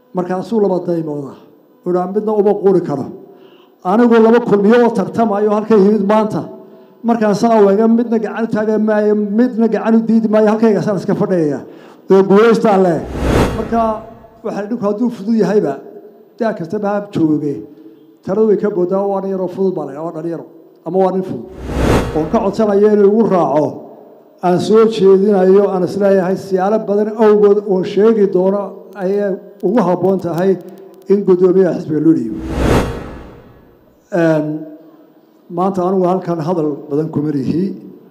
markaasuu laba daymooda uhaa midna uma quri karo anigu laba kulmiyo oo tartamayo halka yimid maanta markaasaa wega midna gacan u taagan maayo midna gacan u diidi maayo halkaygaasaan iska fadhiyaya oo guulaystaan leh marka waxaa dhinku hadduu fudud yahayba daa kastaba ha jooge taladu way ka boodaa waa nin yaroo fudud baa la waa dhalinyaro ama waa nin fudud oon ka codsanayo inuu igu raaco aan soo jeedinayo aan isleeyahay siyaalo badan awgood oo sheegi doono ayay ugu habboon tahay in guddoomiyaha xisbiga loo dhiibo maanta anigu halkan hadal badan kuma lihi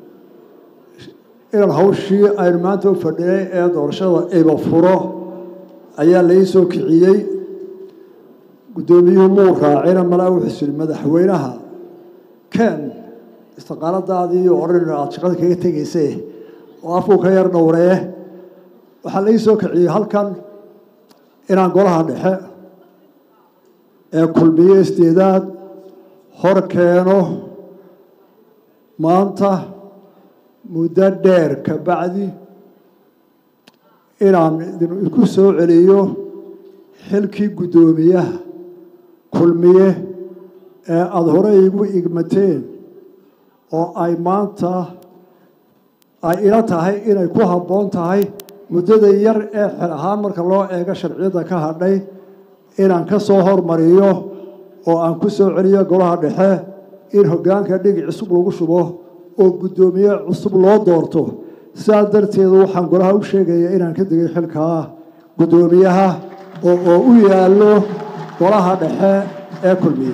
inaan hawshii aynu maanta u fadhinay ee doorashada iba furo ayaa lai soo kiciyey guddoomiyuhu muu raacina malaa wuxuu siri madaxweynaha ken istiqaaladaadii odhan aada shaqada kaga tegayse oo afkuu ka yar dhowree waxaa lai soo kiciyey halkan inaan golaha dhexe ee kulmiye isdeedaad hor keeno maanta muddo dheer ka bacdi inaan idinku soo celiyo xilkii guddoomiyaha kulmiye ee aada hore igu igmateen oo ay maanta ay ila tahay inay ku habboon tahay muddada yar ee xel ahaan marka loo eego sharciyadda ka hadhay inaan ka soo hormariyo oo aan ku soo celiyo golaha dhexe in hoggaanka dhigi cusub lagu shubo oo guddoomiye cusub loo doorto sidaa darteedu waxaan golaha u sheegaya inaan ka degay xilkaa guddoomiyaha oo oo u yaallo golaha dhexe ee kulmiye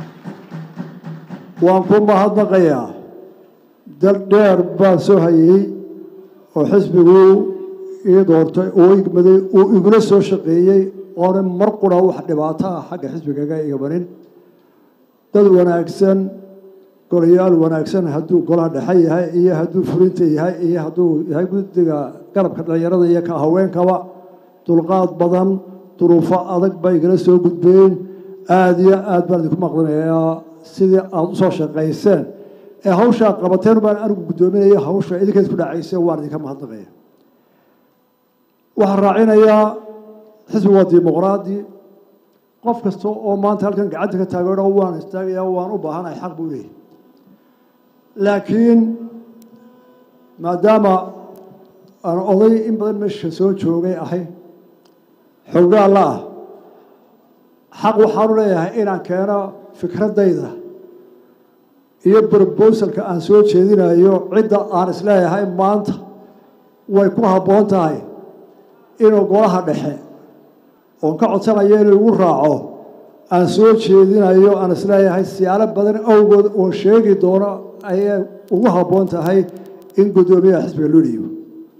waan ku mahadnaqayaa dal dheer baan soo hayey oo xisbigu ii doortay oo igmaday uu igula soo shaqeeyey oona mar qura wax dhibaato ah xagga xisbigaga igamanin dad wanaagsan golayaal wanaagsan hadduu golaha dhexe yahay iyo hadduu fulinta yahay iyo hadduu yahay guddiga garabka dhallinyarada iyo ka haweenkaba dulqaad badan duruufo adag bay igala soo gudbeen aada iyo aad baan idinku maqlinayaa sidii aada usoo shaqayseen ee hawshaa qabateen baan anigu guddoominaya hawsha idinka isku dhacayseen waan idinka mahadnaqaya waxaan raacinayaa xisbi waa dimuqraadi qof kasta oo maanta halkan gacanta ka taageero waan istaagaya waan u baahanahay xaq buu leeyahy laakiin maadaama aan oday in badan meesha soo joogay ahay xoogaa la ah xaq waxaanu leeyahay inaan keeno fikraddayda iyo brobosalka aan soo jeedinayo cidda aan isleeyahay maanta way ku habboon tahay inuu golaha dhexe oon ka codsanayo inuu igu raaco aan soo jeedinayo aan isleeyahay siyaalo badan awgood oo sheegi doono ayay ugu habboon tahay in guddoomiyaha xisbiga loo dhiibo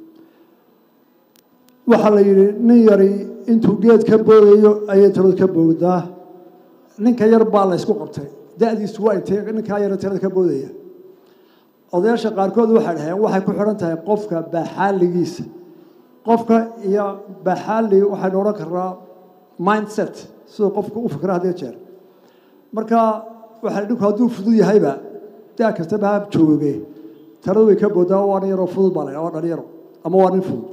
waxaa la yidhi nin yari intuu geed ka boodayo ayay talad ka boogdaa ninka yar baa la ysku qabtay da-diisu waa intee ninkaa yara talada ka boodaya odayaasha qaarkood waxay dhaheen waxay ku xidhan tahay qofka baaxaaligiisa qofka iyo baaxaali waxaynu odhan karnaa mindset siduu qofku u fikra hadii jeer marka waxaa dhinku hadduu fudud yahayba daa kastaba ha jooge taladu way ka boodaa waa nin yaroo fudud baa la waa dhalinyaro ama waa nin fudud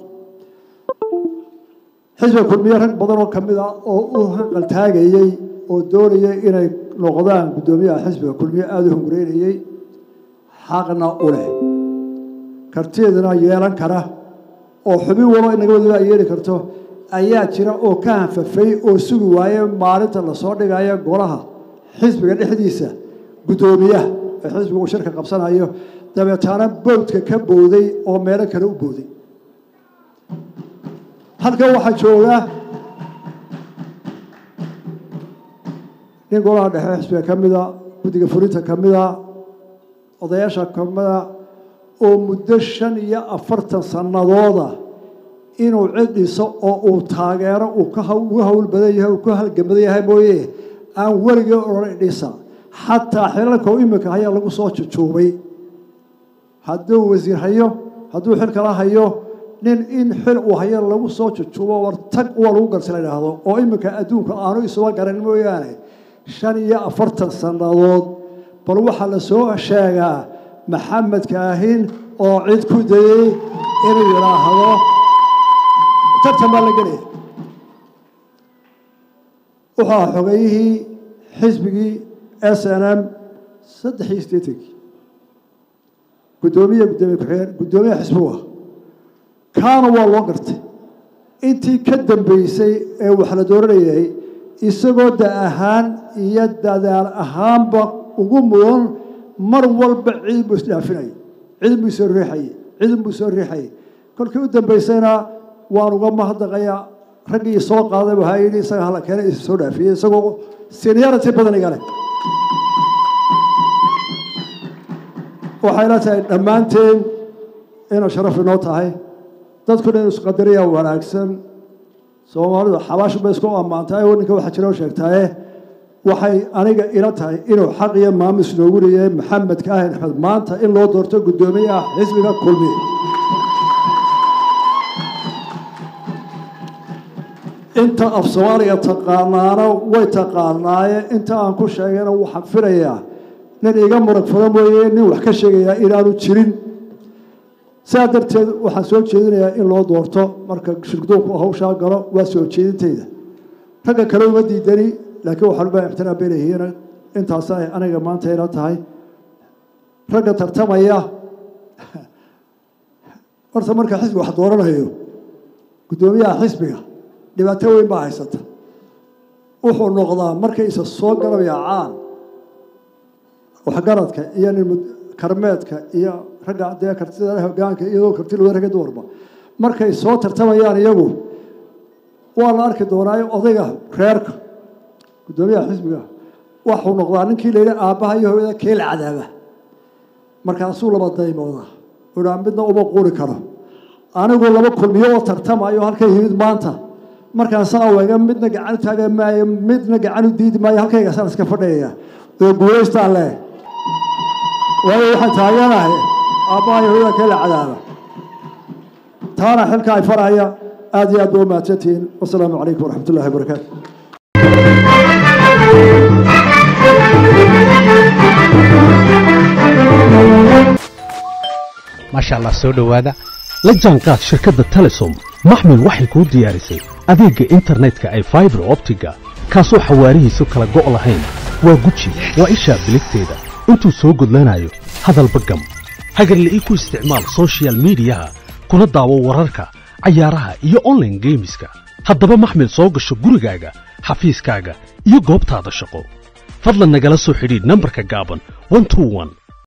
xisbiga kulmiye rag badan oo kamid a oo u hanqaltaagayey oo doonayay inay noqdaan guddoomiyaha xisbiga kulmiye aada u hungureynayey xaqna u leh kartiedana yeelan kara oo xubin walo inaga wadiba ay yeeli karto ayaa jira oo ka hanfafay oo sugi waaye maalinta lasoo dhigayo golaha xisbiga dhexdiisa guddoomiyaha ee xisbiga uu shirka qabsanayo dabeetaana boodka ka booday oo meelo kale u booday halkan waxaa jooga nin golaha dhexe xisbiga ka mida guddiga fulinta ka mida odayaasha ka mida oo muddo shan iyo afartan sannadooda inuu cid dhiso oo uu taageero uu uga hawl badan yahay uu ka halgamadan yahay mooye aan weligii odhan dhisa xataa xilalka u iminka hayaa lagu soo jujuubay hadduu wasiir hayo hadduu xil kala hayo nin in xil uu hayo lagu soo jujuubo war tag waa lagu garsi la idhaahdo oo iminka adduunka aanu isuba garan mooyaane shan iyo afartan sannadood bal waxaa la soo sheegaa maxamed kaahin oo cid ku dayey inuu yidhaahdo tartan baa la gelaya wuxuu ahaa xogeyihii xisbigii s n m saddex iyo siddeetankii guddoomiye guddoomiye ku-xigeen guddoomiyaha xisbigu ah kaana waa loo gartay intii ka dambeysay ee wax la dooranayay isagoo da ahaan iyo dadaal ahaanba ugu mudan mar walba ciidan buu isdhaafinayay ciidan buu soo riixayay ciidan buu soo riixayay kolkii u dambeysayna waan uga mahadnaqayaa raggii soo qaaday waxaa yidhi isaga hala keenay is soo dhaafiyey isagoo seniority badan iga leh waxayna tahay dhammaanteen inay sharaf inoo tahay dadkuna inu isqadariya wanaagsan soomaalidu xabaashu bay isku ammaantahay oo ninka waxaa jira oo sheegtaaye waxay aniga ila tahay inuu xaq iyo maamus noogu leeyahay maxamed kaahin axmed maanta in loo doorto guddoomiyaha xisbiga kulmiye inta af soomaaliga taqaanaana way taqaanaaye inta aan ku sheegayna waxaan filayaa nin iga murag fada mooye nin wax ka sheegayaa inaanu jirin sidaa darteed waxaan soo jeedinayaa in loo doorto marka shirgudoonku hawshaa galo waa soo jeedintayda ragga kale uma diidani laakiin waxaan ubaa ixtiraam bay leeyihiin intaasa ay aniga maanta ila tahay ragga tartamaya horta marka xisbiga wax dooranayo guddoomiyaha xisbiga dhibaato weyn baa haysata wuxuu noqdaa markay isa soo galabayacaan waxgaradka iyo nin karmeedka iyo ragga dee kartida hogaanka iyadoo karti loo ragga dumarba markay soo tartamayaan iyagu waa la arki doonaa odayga reerka guddoomiyaha xisbiga waxuu noqdaa ninkii la yidhi aabbaha iyo hooyada keel cadaaba markaasuu laba daymooda uhaa midna uma quuri karo anigu laba kulmiyo oo tartamayo halkay yimid maanta markaasaa wega midna gacan u taagan maayo midna gacan u diidi maayo halkaygaasaan iska fadhiyaya oo guulaystaan leh waayo waxaan taaganahay aabbaha iyo hooyada keel cadaaba taana xilka ay faraya aad iyo aad ba u mahadsantihiin wasalaamu calaykum waraxmat ullahi wabarakaatu maasha allah soo dhowaada la jaanqaad shirkadda telesom maxmil waxay kuu diyaarisay adeegga internetka ay faibar optiga kaasoo xawaarihiisu kala go' lahayn waa guji waa ishaa biligteeda intuu soo gudlanayo hadalba gam hagarle ii ku isticmaal sochial midiyaha kuna daawo wararka cayaaraha iyo onlaine geemiska haddaba maxmil soo gasho gurigaaga xafiiskaaga iyo goobtaada shaqo fadlan nagala soo xidhiidh nambarka gaaban